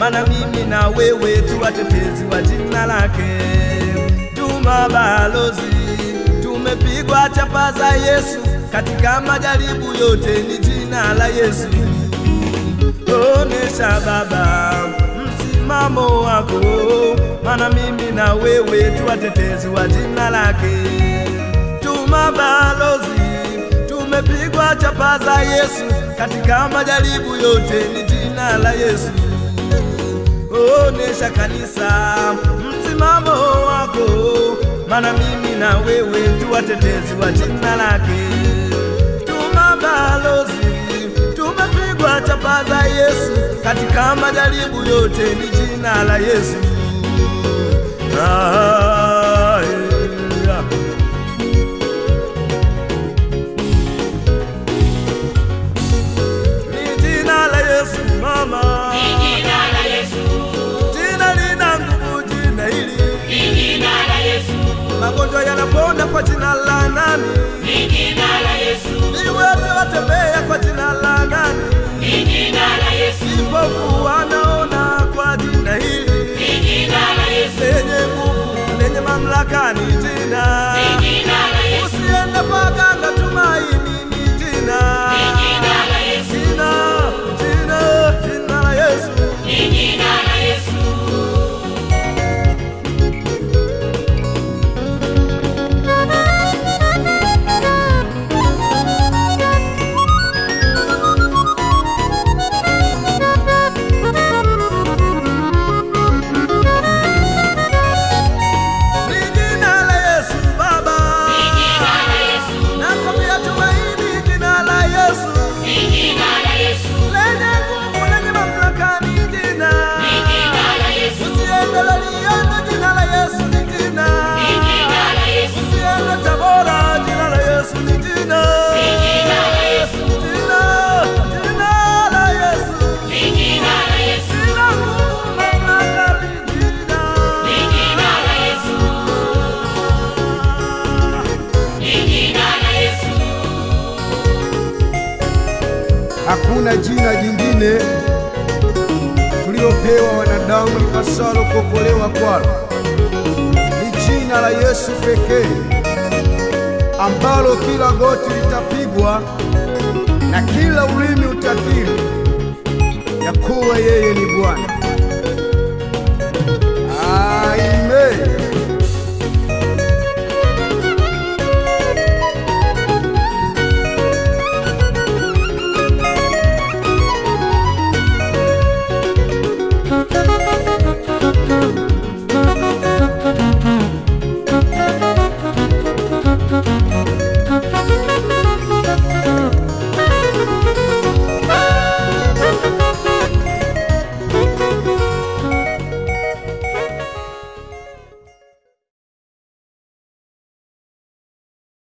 maana mimi na wewe tu watetezi wa jina lake, tu mabalozi, tumepigwa chapa za Yesu katika majaribu yote, ni jina la Yesu. Onesha Baba msimamo wako, maana mimi na wewe tu watetezi wa jina lake, tu mabalozi, tumepigwa chapa za Yesu katika majaribu yote, ni jina la Yesu. Onesha kanisa msimamo wako, maana mimi na wewe tu watetezi wa jina lake, tu mabalozi, tumepigwa chapa za Yesu katika majaribu yote, ni jina la Yesu. Ah, yeah. Ni jina la Yesu mama, Jina la Yesu, jina lina nguvu, jina hili jina la Yesu, magonjwa yanapona kwa jina la nani? jina la Yesu, Viwete watembea kwa jina la nani? jina la Yesu, Vipofu wanaona kwa jina hili jina la Yesu, lenye nguvu, lenye mamlaka, ni jina. jina la Yesu, Usiende kwa ganga, tumaini ni jina. jina la Yesu, Jina, jina, jina la Yesu. jina la Yesu. Ni jina la Yesu Baba. Jina la Yesu, Nakwambia tumaini, jina la Yesu. jina la Yesu, Lenye nguvu, lenye mamlaka, ni jina. jina la Yesu, Usiende Loliondo, jina la Yesu ni jina. jina la Yesu, Usiende Tabora, jina la Yesu ni jina. jina la Yesu, Jina, jina la Yesu. jina la Yesu, Jina nguvu, mamlaka, ni jina. jina la Yesu, jina la Yesu. Hakuna jina jingine tulilopewa wanadamu lipasalo kuokolewa kwalo, ni jina la Yesu pekee, ambalo kila goti litapigwa na kila ulimi utakiri ya kuwa yeye ni Bwana.